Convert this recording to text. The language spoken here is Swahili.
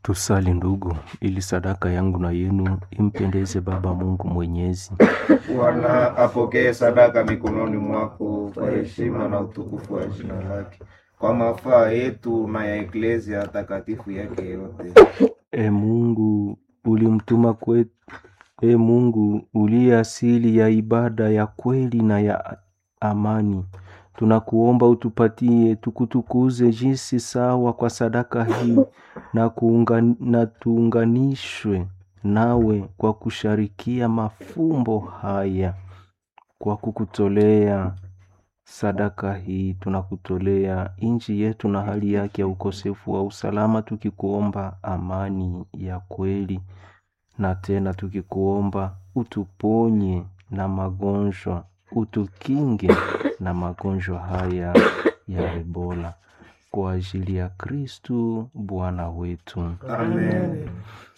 Tusali ndugu, ili sadaka yangu na yenu impendeze Baba Mungu Mwenyezi. Bwana apokee sadaka mikononi mwako kwa heshima na utukufu wa jina lake, kwa mafaa yetu na ya eklezia takatifu yake yote. E Mungu, ulimtuma kwetu. E Mungu, uliye asili ya ibada ya kweli na ya amani, tunakuomba utupatie tukutukuze jinsi sawa kwa sadaka hii na, kuunga, na tuunganishwe nawe kwa kusharikia mafumbo haya. Kwa kukutolea sadaka hii tunakutolea nchi yetu na hali yake ya ukosefu wa usalama, tukikuomba amani ya kweli, na tena tukikuomba utuponye na magonjwa, utukinge na magonjwa haya ya Ebola, kwa ajili ya Kristu Bwana wetu. Amen.